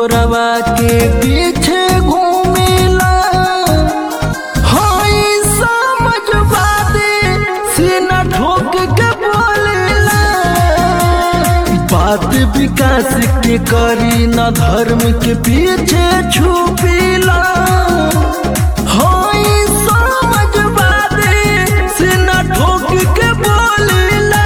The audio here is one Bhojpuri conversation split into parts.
चोरवा के पीछे घूमेला हाय समझवादे सीना ठोक के बोलेला बात विकास के करी न धर्म के पीछे छुपीला हाय समझवादे सीना ठोक के बोलेला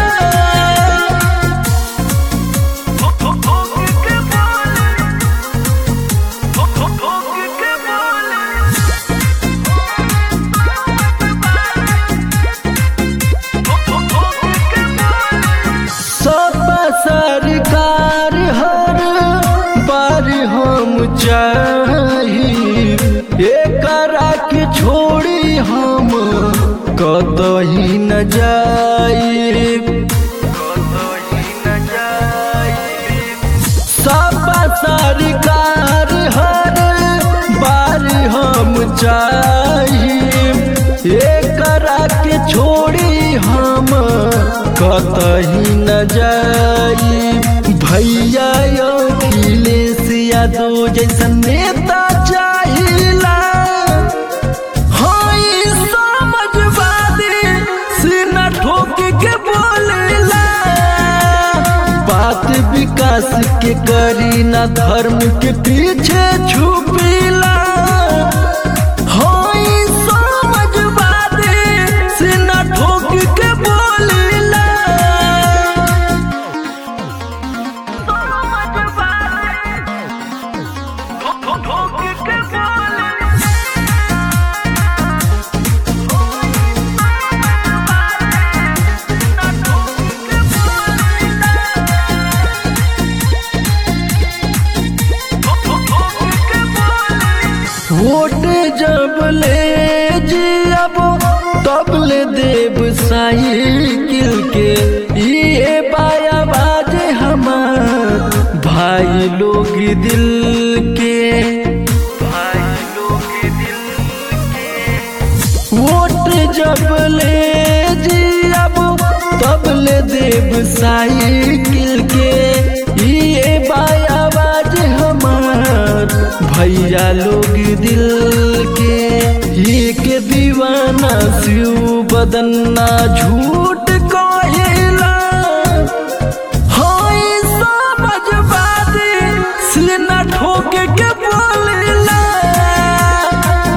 सब सरकार हर बार हम चाही एकरा के छोड़ी हम कतही न जाई सब सरकार हर बार हम चाही एकरा के छोड़ी हम कतही न जाई भैया अखिलेश यादव जैसन नेता चाहिला हाय समझवादी सीना ठोक के बोलेला बात विकास के करी ना धर्म के पीछे छुपीला हाय समझवादी सीना ठोक के बोलेला वोट जब ले जी अब तब ले देव साइकिल के ये बाया बाजे हमार भाई लोग दिल के भाई लोग दिल के वोट जब ले जी अब तब ले देव साइकिल के ये बाया बाजे हमार भैया लोग दिल के एक दीवाना शिव बदन्ना झूठ कहेला हाय समझवादी सीना ठोक के बोलेला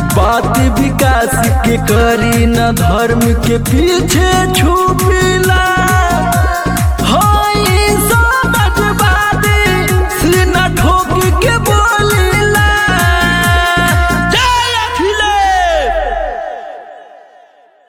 बात विकास के करी न धर्म के पीछे छुपीला